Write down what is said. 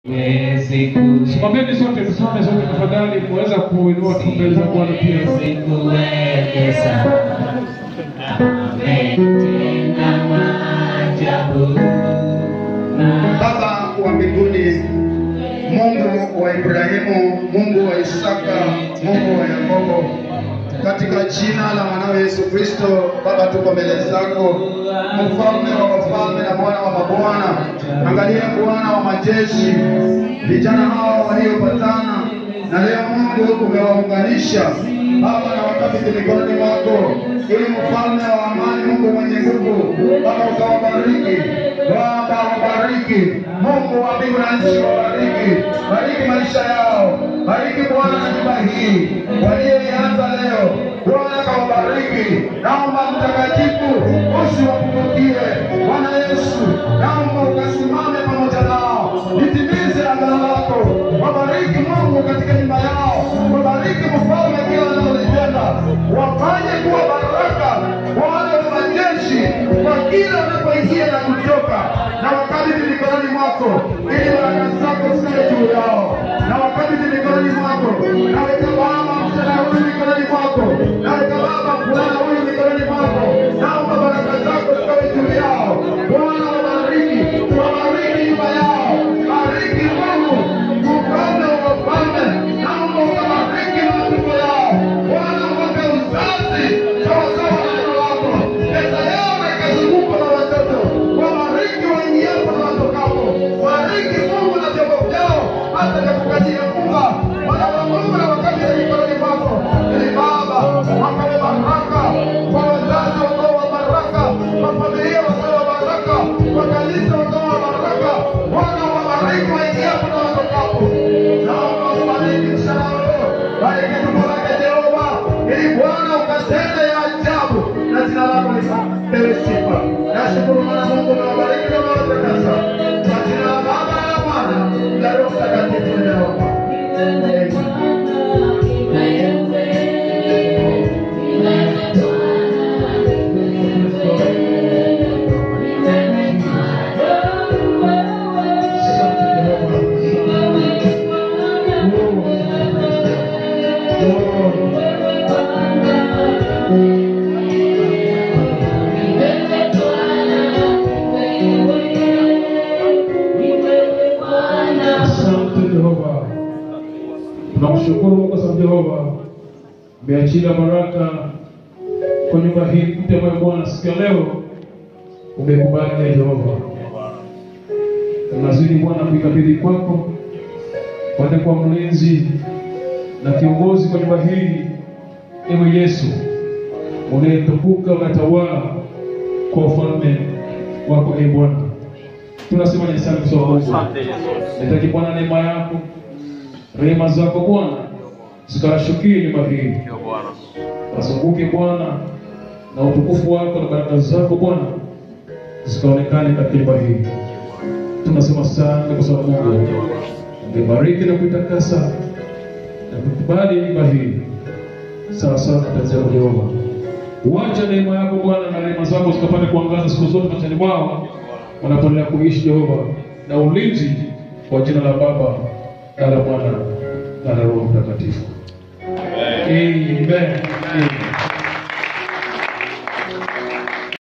Simameni sote, tusimame sote tafadhali, muweza kuinua tu mbele za Bwana pia. Baba wa mbinguni, Mungu wa Ibrahimu, Mungu wa Isaka, Mungu wa Yakobo, katika jina la mwanao Yesu Kristo, Baba, tuko mbele zako, mfalme wa wafalme na Bwana wa mabwana. Angalia Bwana wa majeshi, vijana hao waliopatana na leo Mungu umewaunganisha Baba na wakabidhi mikononi mwako, ili mfalme wa amani, Mungu mwenye nguvu, Baba ukawabariki, Baba wabariki, Mungu wa mbingu na nchi wabariki, bariki maisha yao, bariki Bwana na nyumba hii walioianza leo, Bwana kawabariki, naomba mtakatifu usiwapungukie Bwana Yesu, naomba ukasimame pamoja nao, litimize agano lako, wabariki Mungu katika nyumba yao, wabariki mfalme kila wanalolitenda, wafanye kuwa baraka wale wa majeshi kwa kila wanapoingia na kutoka, na wakabidhi mikononi mwako, ili baraka zako zikae juu yao, na wakabidhi mikononi mwako, naweka Baba msichana huyu mikononi mwako, naweka Baba mvulana huyu mikononi mwako, naomba baraka zako zikawe juu yao, Bwana wabariki, wabariki nyumba yao, bariki Mungu mfalme wa wafalme, naomba ukabariki matumbo yao, Bwana wape uzazi sawasawa na neno lako, meza yao na ikazungukwa na watoto, wabariki waingiapo na watokapo, bariki Mungu na vyombo vyao, hata kakukatia funga wana wa Mungu na wakabidhi mikononi mwako, ili Baba wakawe baraka kwa wazazi wakawe wa baraka, kwa familia wakawe wa baraka, kwa kanisa wakawe wa baraka, Bwana wabariki waingiapo na watokapo, naomba ubariki mshana wako, bariki tumbo lake Jehova, ili Bwana ukatende ya ajabu na jina lako lipewe sifa. Nashukuru Bwana Mungu na wabariki na watakasa kwa jina la Baba na la Mwana na Roho Mtakatifu nimeomba. Amen. Asante Jehova, tunamshukuru Mungu kwa sababu Jehova umeachilia baraka kwa nyumba hii mpya ambayo Bwana siku ya leo umekubali ya Jehova. Tunazidi Bwana kuikabidhi kwako, kwende kwa mlinzi na kiongozi kwa nyumba hii, ewe Yesu unayetukuka unatawala kwa ufalme wako, e Bwana. Tunasema ni sana kwa Mungu. Nitaki Bwana neema yako, rehema zako Bwana zikawashukie nyumba hii, wazunguke Bwana na utukufu wako na baraka zako Bwana zikaonekane katika nyumba hii. Tunasema asante kwa sababu Mungu ungebariki na kuitakasa na kukubali nyumba hii sawa sawa na kazi yako Jehova. Uacha neema yako Bwana na rehema zako zikapate kuangaza siku zote machani mwao wanapoendelea kuishi Jehova, na ulinzi kwa jina la Baba na la Mwana na la Roho Mtakatifu. Amen. Amen.